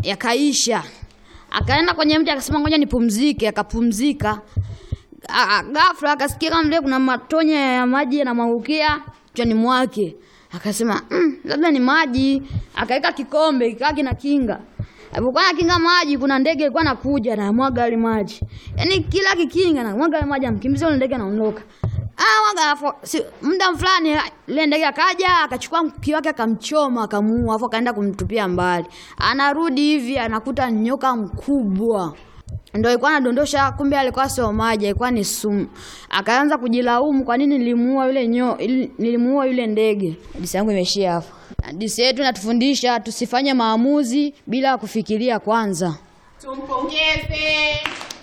yakaisha. Akaenda kwenye mti akasema ngoja nipumzike, akapumzika. A- a- Ghafla akasikia kama vile kuna matonye ya maji yanamwangukia kichwani mwake. Akasema mm, labda ni maji. Akaweka kikombe kikaa kina kinga. Alipokuwa anakinga maji, kuna ndege ilikuwa inakuja na mwaga ile maji. Yaani kila kikinga na mwaga ile maji, amkimbiza ile ndege anaondoka. Ah, mwaga alafu si, muda fulani ile ndege akaja akachukua mkuki wake akamchoma akamuua, afu akaenda kumtupia mbali. Anarudi hivi anakuta nyoka mkubwa ndo alikuwa anadondosha, kumbe alikuwa sio maji, alikuwa ni sumu. Akaanza kujilaumu, kwa nini nilimuua yule nyo, ili- nilimuua yule ndege. Hadithi yangu imeishia hapo. Hadithi yetu inatufundisha tusifanye maamuzi bila kufikiria kwanza. Tumpongeze.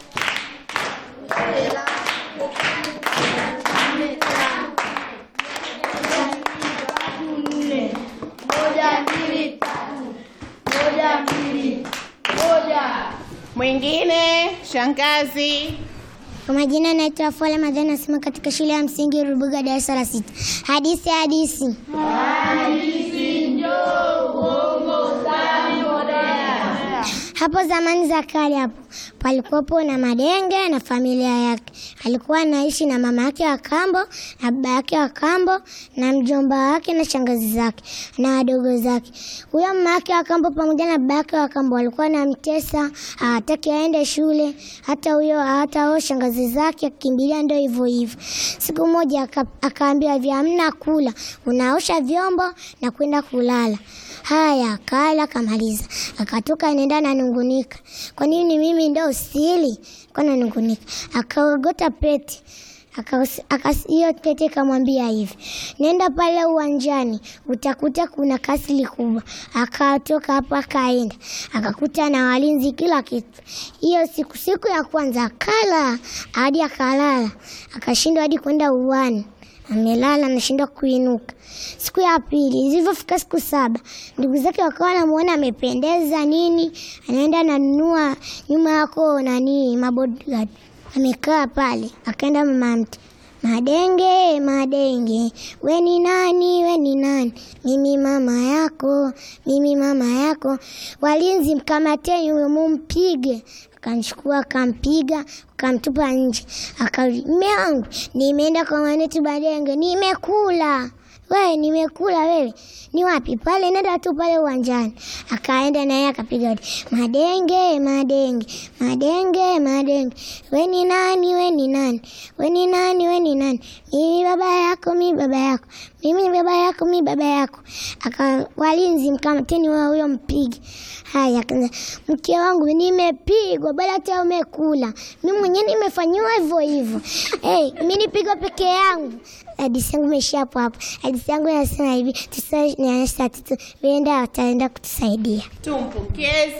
Mwingine shangazi. Kwa majina naitwa Fola Madhani, nasema katika shule ya msingi Rubuga, darasa la sita. Hadithi hadithi. Hapo zamani za kale, hapo palikuwepo na madenge na familia yake. Alikuwa anaishi na mama yake wa kambo na baba yake wa kambo na mjomba wake na shangazi zake na wadogo zake. Huyo mama yake wa kambo pamoja na baba yake wa kambo walikuwa wanamtesa, hawataki aende shule. Hata huyo hata huyo shangazi zake akimbilia, ndio hivyo hivyo. Siku moja aka- akaambiwa hivi, hamna kula, unaosha vyombo na kwenda kulala. Haya, akala akamaliza, akatoka anaenda nanungunika, kwa nini mimi ndo sili? Kwa nanungunika, akaogota peti Akas- akas- hiyo tete ikamwambia hivi, nenda pale uwanjani utakuta kuna kasri kubwa. Akatoka hapo akaenda akakuta na walinzi kila kitu. Hiyo siku siku ya kwanza akala hadi akalala, akashindwa hadi kwenda uwani, amelala anashindwa kuinuka. Siku ya pili zilivyofika siku saba, ndugu zake wakawa wanamuona amependeza nini, anaenda ananunua nyuma yako nani mabodyguard amekaa pale, akaenda mama mtu Madenge, madenge, we ni nani? We ni nani? Mimi mama yako, mimi mama yako. Walinzi, mkamateni huyo, mumpige. Akamchukua akampiga, akamtupa nje. Akarudi, mme wangu, nimeenda kwa mwanetu Madenge, nimekula wewe nimekula wewe. Ni wapi? Pale nenda tu pale uwanjani. Akaenda naye akapiga hodi. Madenge, madenge, madenge, madenge. We ni nani? We ni nani? We ni nani? We ni nani? Mimi baba yako, mimi baba yako. Mimi baba yako, mimi baba yako. Aka walinzi mkamateni wao huyo mpige. Haya, akaanza, mke wangu nimepigwa, bado hata umekula. Mimi mwenyewe nimefanyiwa hivyo hivyo. Hey, mimi nipigwa peke yangu. Hadithi yangu imeishia hapo hapo. Hadithi yangu inasema hivi, tusa saa tatu, wenda wataenda kutusaidia. Tumpongeze.